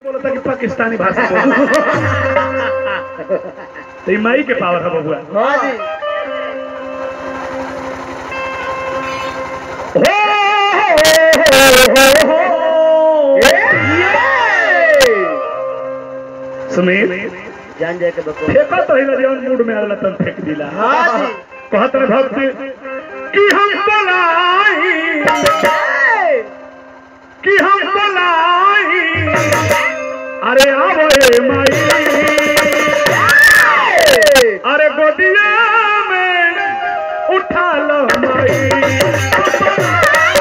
बोलता कि पाकिस्तानी भाषा बोल तो ये माई के पावर है बबुआ हाँ जी सुमीर जान जाए के बको फेंका तो हिला जवन मूड में आला तन फेंक दिला हाँ जी कहत रे भक्त कि हम बोलाई कि हम बोलाई अरे आवो ए माई अरे गोदिया में उठा लो माई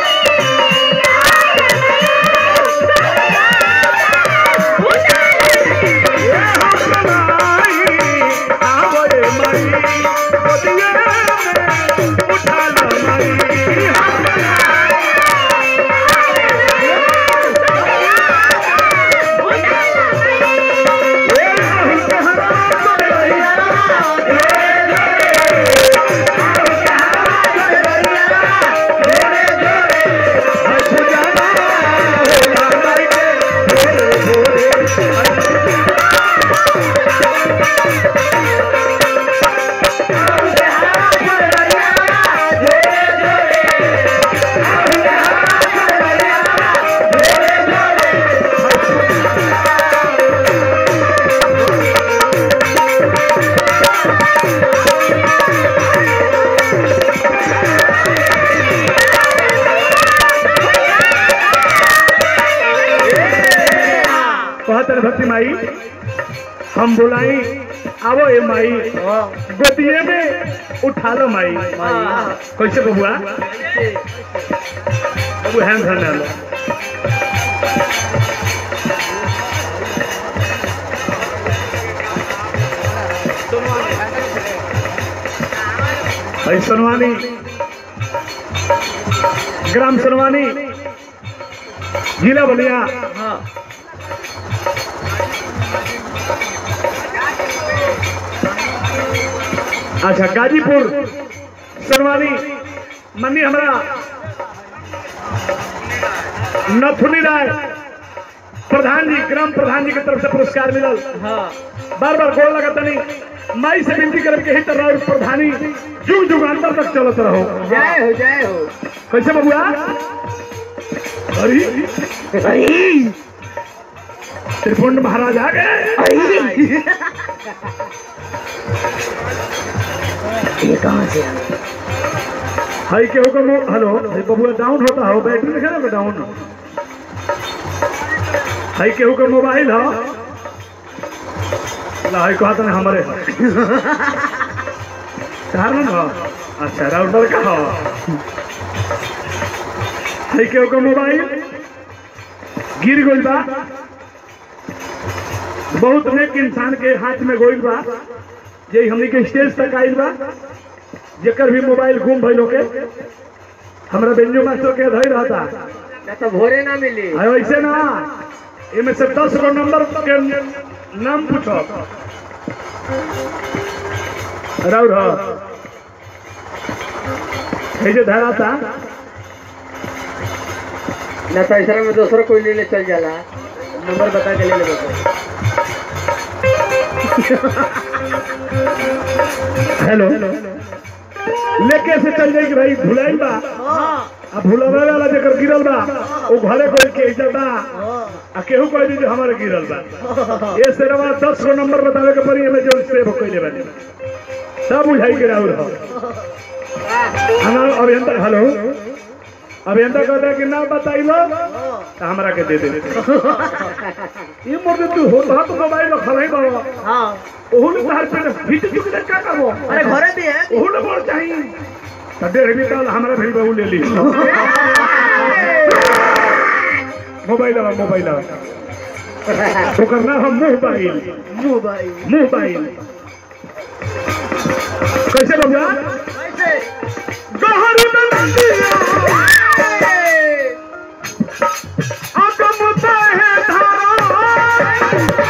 ये हम बोलाई, आवो ए माई, गोदिया में उठा लो माई। हम कहत रे भक्ति माई हम बुलाई आवो ए माई गोदिए में उठा लो माई कैसे बबुआ बबू हैंड हैंड लो भाई सनवानी ग्राम सनवानी जिला बलिया हाँ अच्छा गाजीपुर सरवानी मनी हमारा नथुनी राय प्रधान जी ग्राम प्रधान जी की तरफ से पुरस्कार मिलल हाँ बार बार गोल लगा तनी माई से विनती करब के ही तरह और प्रधानी जुग जुगांतर तक चलत रहो जय हो जय हो कैसे बबुआ अरे त्रिपुंड महाराज आ गए ये कहाँ से हाई के हुक्म हो- हेलो हाई बबुआ डाउन होता हो बैटरी लिखे ना डाउन हाई के हुक्म मोबाइल हो ला हाई कहा था हमारे कारण हो अच्छा राउटर का हो हाई के हुक्म मोबाइल गिर गइल बा बहुत नेक इंसान के हाथ में गइल बा जे हमनी के स्टेज तक आइल बा जेकर भी मोबाइल गुम भइल होके हमरा बेंजो मास्टर के धई रहता ना तो भोरे ना मिली आ ऐसे ना एमे से दस गो नंबर के नाम पूछो राउर ह है जे धराता ना तो ऐसा में दूसरा कोई ले ले चल जाला नंबर बता के ले ले बको हेलो लेके से चल जाई कि भाई भुलाइल बा आ भुलावे वाला जेकर गिरल बा ओ घरे कोई के इज्जत बा आ केहू कह दी जे हमारे गिरल बा ये सेरवा दस गो नंबर बतावे के पड़ी एमे जो सेव कइले बानी सब बुझाई के राहुल हो हमारा अभियंता हेलो अभियंता कहता है कि ना बताइलो तो हमरा के दे दे ये मोर तू हो तो मोबाइल में खलाई बाबा हाँ ओहू ने तार पे फिट चुक दे का करबो अरे घरे भी है ओहू ने बोल चाहिए तो डेढ़ भी साल हमरा भी बहू ले ली मोबाइल आवा मोबाइल आवा ओकर ना हम मोबाइल मोबाइल मोबाइल कैसे बबुआ कैसे गहर में नदिया अगम है धारा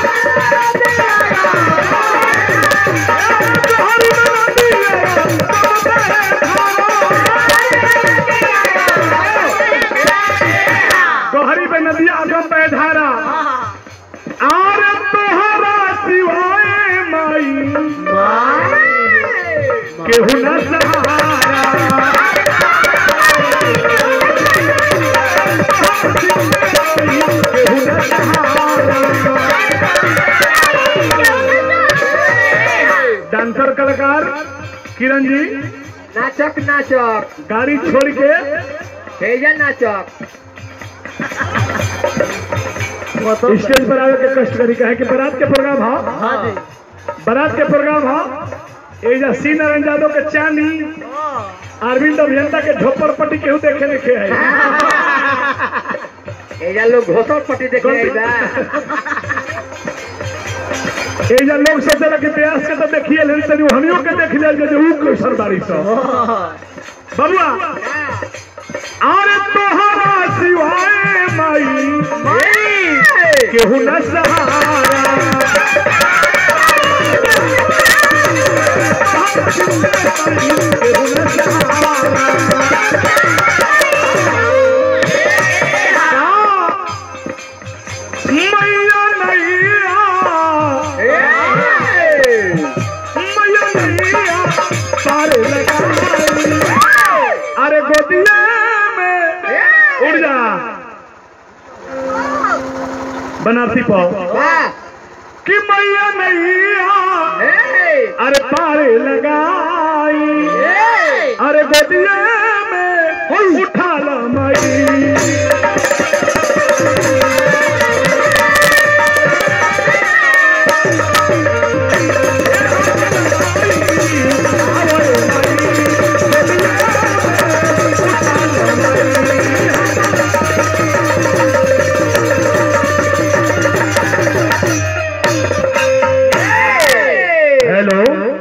गहर में नदिया अगम है धारा गहरी पे नदिया अगम पे धारा केहू न सहारा केहू न सहारा डांसर कलाकार किरण जी नाचक नाचक गाड़ी छोड़ के भेजा नाचक स्टेज पर आवे के कष्ट करी कहे कि बारात के प्रोग्राम हो हाँ जी बारात के प्रोग्राम हो एजा सी नारायण यादव के चांदी अरविंद अभियंता के झोपड़ पट्टी केहू देखे नहीं खे है एजा लोग घोसर पट्टी देखे आई बा एजा लोग सोचेला कि प्यास के तो देखिए ले तनी हनियो के देख ले जे ऊ कैसन बारी सो बबुआ अरे तोहरा सिवाय माई केहू न सहारा केहू न सहारा मैया नैया मैया नैया पार लगाई अरे गोदिया में उड़ जा बनारसी पाओ वाह कि मैया नैया अरे पार लगाई अरे गोदिया में